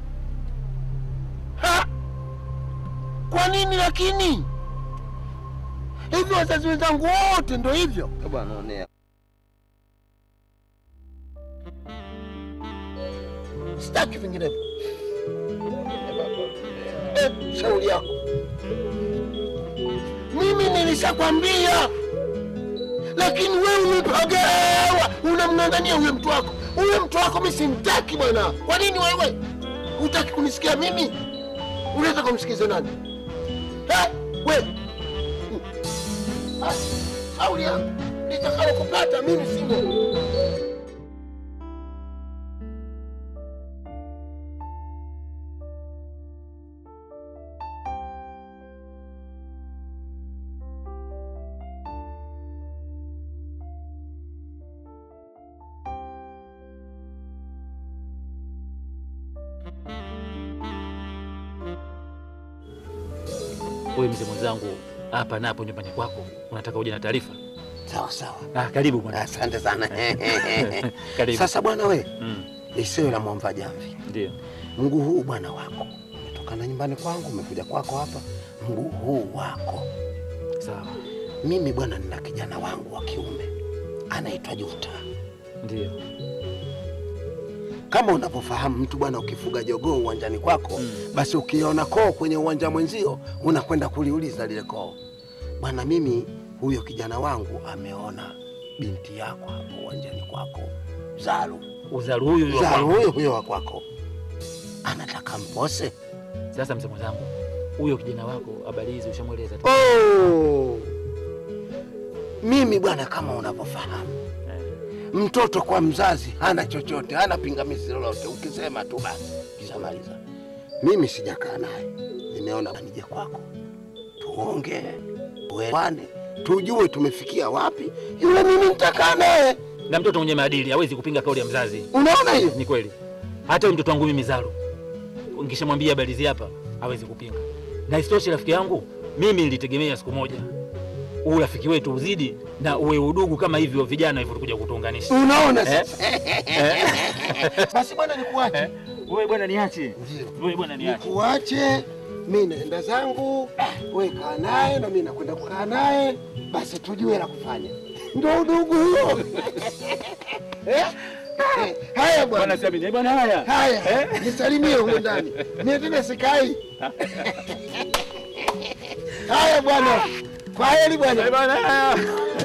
Ha? Kwa nini lakini? Hivi wazazi wenzangu wote ndo hivyo? Baba anaonea. Sitaki vinginevyo. Eh, shauri yako. Mimi nilishakwambia, lakini wewe umepagawa, unamng'ang'ania huyo mtu wako. Huyo mtu wako mimi simtaki bwana. Kwa nini wewe hutaki kunisikia mimi? Unaweza kumsikiza nani? Eh, wewe Ah, shauri yako litakalo kupata mimi simo. Wewe mzee mwenzangu, hapa napo nyumbani kwako, unataka uje na taarifa? Sawa sawa. Ah, karibu bwana. Asante sana. Karibu. Sasa bwana we, Mm, isiwe la mwamba jamvi. ndio. Mguu huu bwana wako umetokana nyumbani kwangu, umekuja kwako hapa, mguu huu wako. Sawa. Mimi bwana, nina kijana wangu wa kiume anaitwa Juta. Ndio. Kama unavyofahamu mtu bwana, ukifuga jogoo uwanjani kwako Mm. basi ukiona koo kwenye uwanja mwenzio unakwenda kuliuliza lile koo. Bwana, mimi huyo kijana wangu ameona binti yako hapo uwanjani kwako, Zaru. Uzaru huyu huyu wa Zaru kwangu. huyo huyo wa kwako anataka mpose. Sasa mzee mwenzangu, huyo kijana wako habari hizi ushamweleza? Oh. Mimi bwana, kama unavyofahamu Eh, mtoto kwa mzazi hana chochote, hana pingamizi lolote, ukisema tu basi kishamaliza. Mimi sijakaa naye, nimeona nije kwako tuongee, tuelewane, tujue tumefikia wapi. Yule mimi nitakaa naye, Na mtoto mwenye maadili hawezi kupinga kauli ya mzazi. unaona hiyo? Ni kweli. Hata huyu mtoto wangu mimi Zaro, nikishamwambia habari hizi hapa hawezi kupinga. Na isitoshe rafiki yangu, mimi nilitegemea siku moja huu urafiki wetu uzidi na uwe udugu kama hivyo vijana hivyo kuja kutuunganisha. Unaona Eh? sasa? Basi bwana, nikuache Wewe bwana niache. Ndio. Wewe bwana niache. nikuache, mi naenda zangu, we kaa naye na mi nakwenda kukaa naye, basi tujue la kufanya. Ndo udugu huo. Eh? Eh, Haya bwana, Bwana Sabini, bwana haya. haya nisalimie huko ndani, mimi tena sikai. Haya bwana, kwa heri bwana. Bwana haya.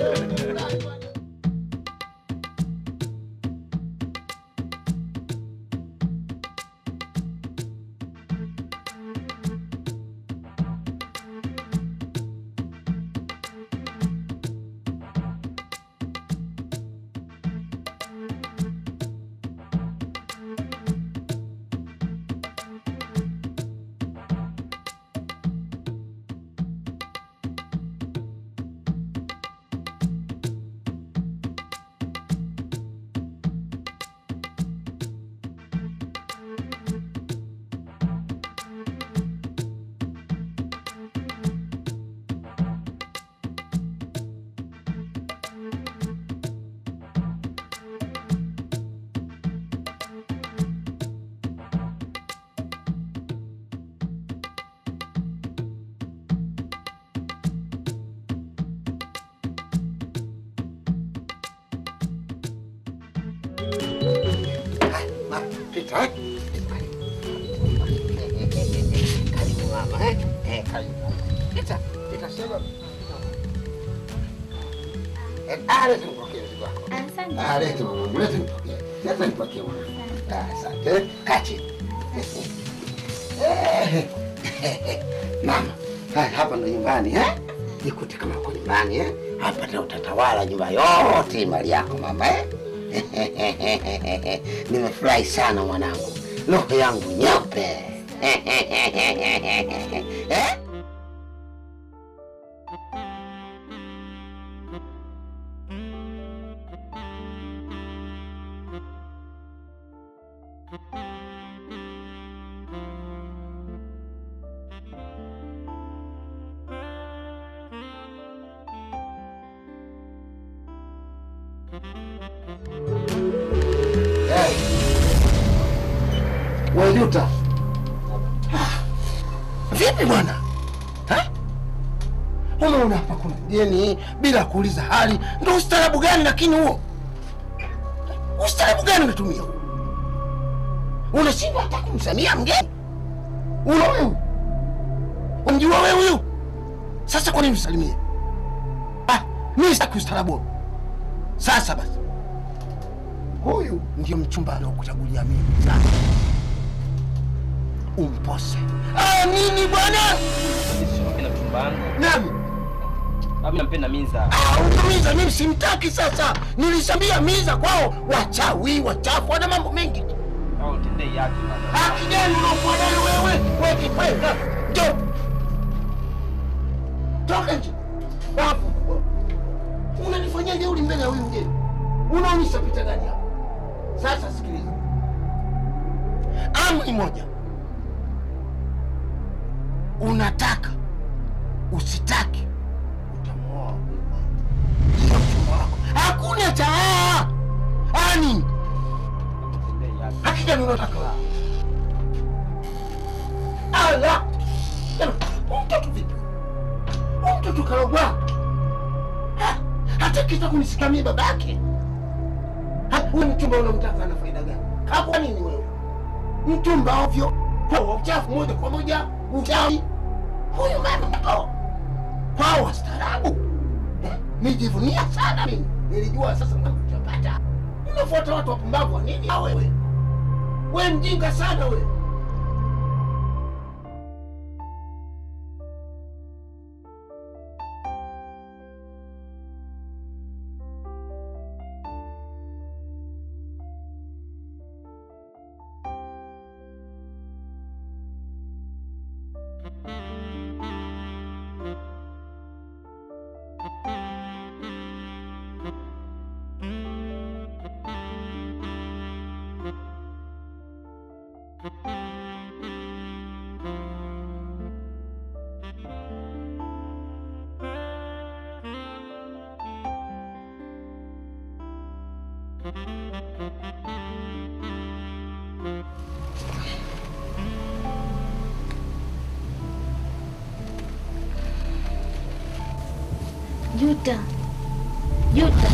Ma, Pita, eh? Karibu mama, eh? Eh, karibu. Pita, pita, sema. Eh, ah, leta nipokee mzigo wako. Asante. Ah, leta mwanangu, leta nipokee. Leta nipokee mwanangu. Ah, asante. eh. Kaa chini. Eh, Mama, haya hapa ndo nyumbani eh? Nikute kama uko nyumbani eh? Hapa ndio utatawala nyumba yote mali yako mama eh? Nimefurahi sana mwanangu, roho yangu nyeupe eh? Hey. Wajuta. Vipi bwana? Ha? Umeona hapa kuna mgeni bila kuuliza hali, ndio ustaarabu gani lakini huo? Ustaarabu gani unatumia huo? Unashindwa hata kumsamia mgeni? Una wewe? Umjua wewe huyu? Sasa kwa nini usalimie? Ah, mimi sitaki ustaarabu. huo. Sasa basi huyu ndio mchumba aliokuchagulia mimi sasa. Umpose. Ah, nini bwana? Napenda mchumba wangu. Nani? Mimi nampenda Minza. Ah, utamiza mimi simtaki sasa. Nilishambia miza kwao wachawi, wachafu, wana mambo mengi. Au tendei yake bana. Haki gani unaokuwa nayo wewe? Wewe kikwenda. Njoo. Toka nje. Wapo. Unanifanyia jeuri mbele ya huyu mgeni. Unaonyesha picha gani hapa? Sasa sikiliza. Amri moja. Unataka usitaki utamuoa huyu mama. Ndio mchumba wako. Hakuna cha ah. Ah, nini? Tendei yake. Haki gani unataka wewe? Ala! Tena, huyu mtoto vipi? Huyu mtoto karogwa. Ha? Hata kita kunisikamia babake. Ha, Huyu mchumba unamtaka ana faida gani? Hapo nini wewe? Mchumba ovyo, kwa uchafu moja kwa moja, uchawi. Huyu mama mko. Kwa wastaarabu. Eh, Nijivunia sana mimi. Nilijua sasa mnachopata. Unafuata watu wapumbavu wa nini hao wewe? We mjinga sana we. Asante. Juta, Juta,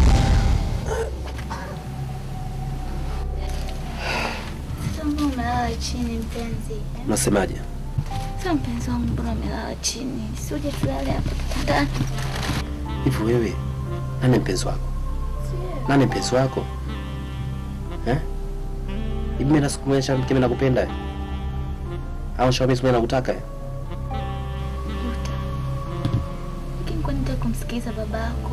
sasa mbona umelala chini mpenzi? eh? Unasemaje? Sasa mpenzi wangu, mbona umelala chini? Si uje tulale hapa kitandani? Hivi wewe nani mpenzi wako? Nani mpenzi wako eh? Hivi mimi nasikumwonyesha mke mimi nakupenda eh? au shauri mimi nakutaka eh? Juta, lakini kwani nitaka kumsikiliza baba yako?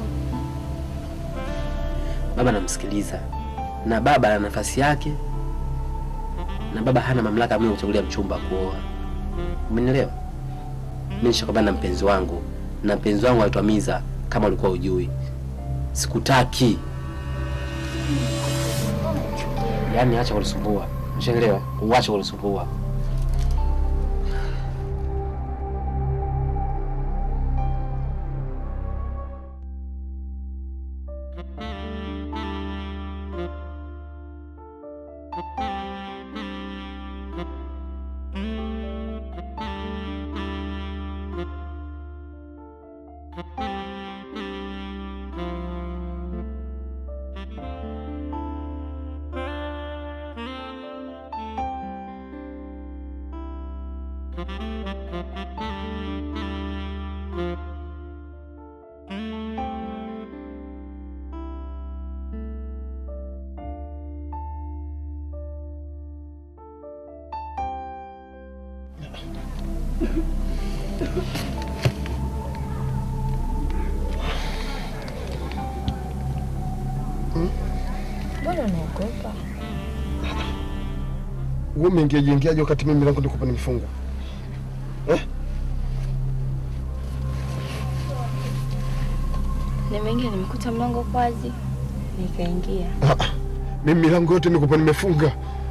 Baba namsikiliza na baba ana nafasi yake, na baba hana mamlaka mimi kuchagulia mchumba kuoa. Umenielewa? Mimi nishakwambia na mpenzi wangu, na mpenzi wangu anaitwa Miza, kama ulikuwa ujui. Sikutaki, yaani acha kunisumbua, ushaelewa? Uache kunisumbua. Mbona unaogopa? Wewe umeingiaje ingiaje wakati mimi milango nilikuwa nimefunga? Nimeingia nimekuta mlango uko wazi, nikaingia. Mimi milango yote nilikuwa nimefunga.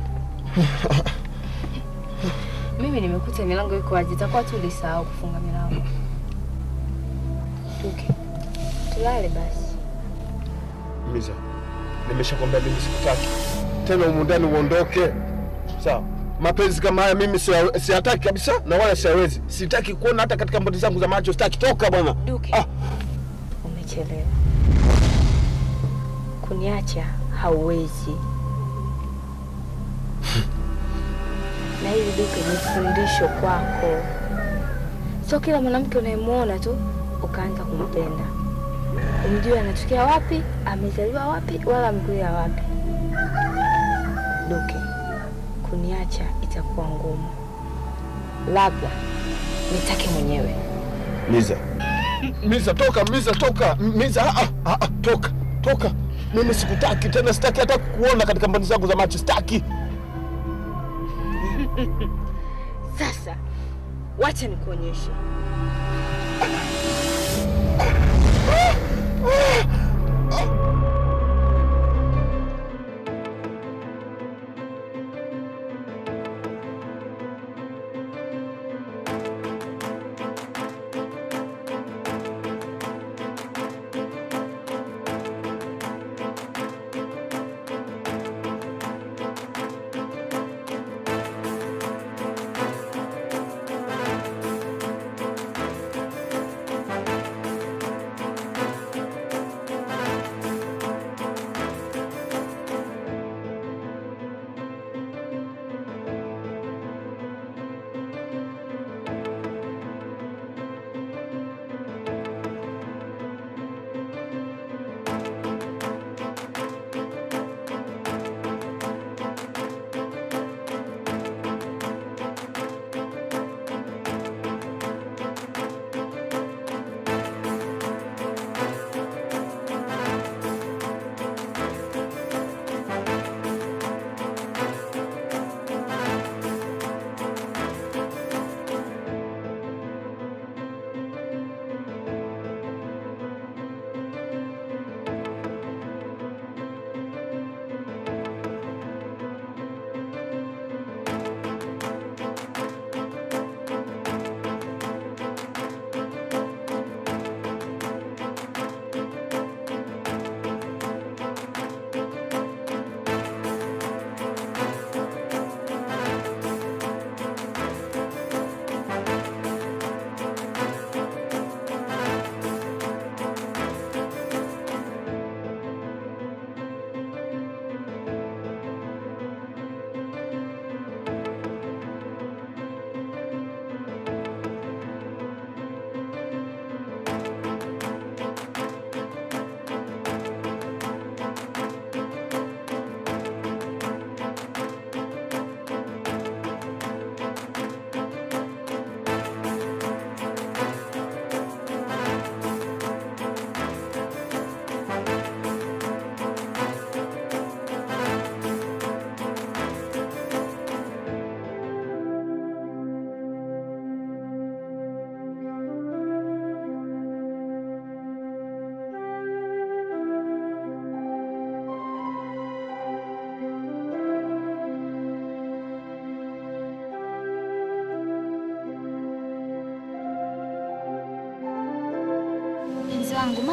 Mimi nimekuta milango iko wazi, itakuwa tu ulisahau kufunga milango. Tuke, tulale basi. Miza, nimeshakwambia mimi sikutaki tena, humu ndani uondoke, sawa? Mapenzi kama haya mimi siya- siyataki kabisa, na wala siyawezi. Sitaki kuona hata katika mboni zangu za macho, sitaki. Toka bwana. Duke, Ah. umechelewa. Kuniacha hauwezi. Na hili Duke ni fundisho kwako. Sio kila mwanamke unayemwona tu ukaanza kumpenda. Umjue anatokea wapi, amezaliwa wapi, wala amekulia wapi. Duke, kuniacha itakuwa ngumu, labda nitake mwenyewe. Miza, Miza, toka Miza, toka Miza, ah, ah, ah, toka toka. Mimi sikutaki tena, sitaki hata kukuona katika mboni zangu za macho, sitaki. Sasa wacha nikuonyeshe.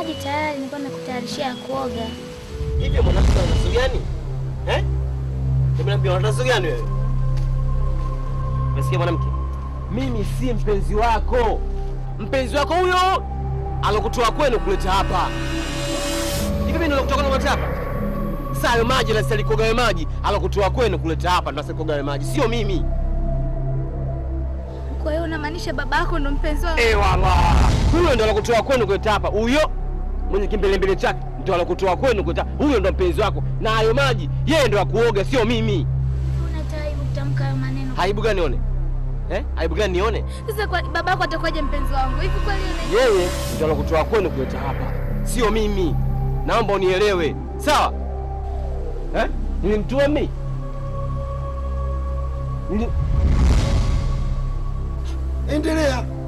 maji tayari, nilikuwa nakutayarishia ya kuoga. Hivyo mwanamke ana tatizo gani? Eh? Nimeambia una tatizo gani wewe? Umesikia mwanamke? Mimi si mpenzi wako. Mpenzi wako huyo alokutoa kwenu kuleta hapa. Hivi mimi ndo kutoka kuleta hapa? Sasa hayo maji na sasa kogawe maji alokutoa kwenu kuleta hapa ndo sasa kogawe maji, sio mimi. Kwa hiyo unamaanisha babako ndo mpenzi wangu? Eh, wala. Huyo ndo alokutoa kwenu kuleta hapa. Huyo mwenye kimbelembele chake ndo alokutoa kwenu kuleta. Huyo ndo mpenzi wako. Na hayo maji yeye ndo akuoga, sio mimi. Una aibu kutamka hayo maneno. Aibu gani nione? Eh? Aibu gani nione? Sasa kwa babako atakuwaje mpenzi wangu? Hivi kweli una Yeye ndo alokutoa kwenu kuleta hapa, sio mimi. Naomba unielewe, sawa? Eh? Nilimtuma mimi? Nili... Endelea.